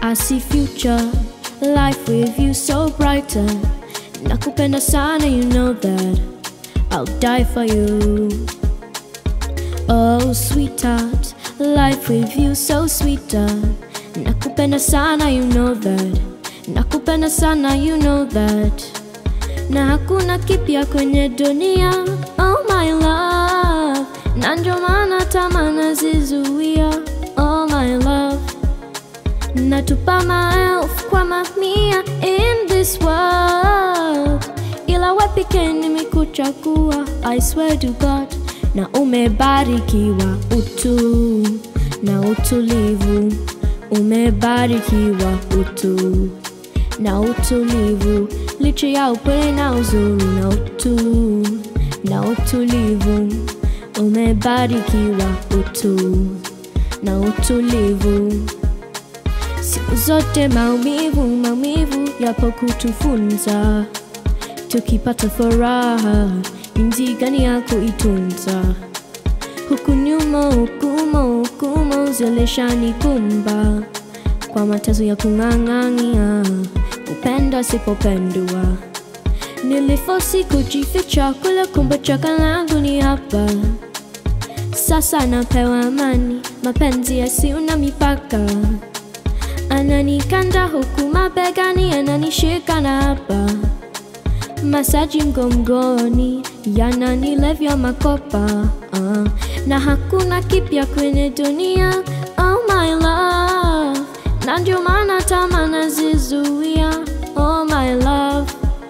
I see future life with you so brighter. Nakupenda sana, you know that I'll die for you. Oh, sweetheart, life with you so sweeter. Nakupenda sana, you know that. Nakupenda sana, you know that. Na hakuna kipya kwenye dunia, oh my love. Na ndio maana tamaa nazizuia, oh my love. Natupa maelfu kwa mamia in this world, ila wewe pekee nimekuchagua, I swear to God, na umebarikiwa utu na utulivu, umebarikiwa utu na utulivu, licha ya upole na uzuri na utu na utulivu, umebarikiwa utu na utulivu. Siku zote maumivu, maumivu yapo kutufunza, tukipata furaha ni mti gani ya kuitunza. Huku nyuma, hukumo, hukumo zilishanikumba kwa mateso ya kung'ang'ania, kupenda sipopendwa. Nilifosi kujificha kule, kumbe chaka langu ni hapa. Sasa napewa amani, mapenzi yasiyo na mipaka. Ananikanda huku mabegani, ananishika na hapa. Masaji mgongoni yananilevya makopa uh, na hakuna kipya kwenye dunia oh my love, na ndio maana tamaa nazizuia oh my love,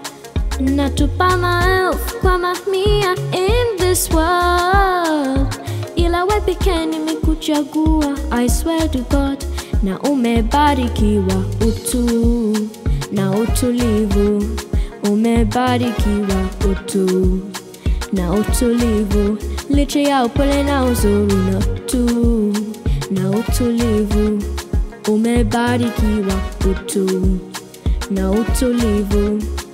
natupa maelfu kwa mamia in this world, ila wewe pekee nimekuchagua, I swear to God, na umebarikiwa utu na utulivu umebarikiwa utu na utulivu, licha ya upole na uzuri na utu na utulivu, umebarikiwa utu na utulivu.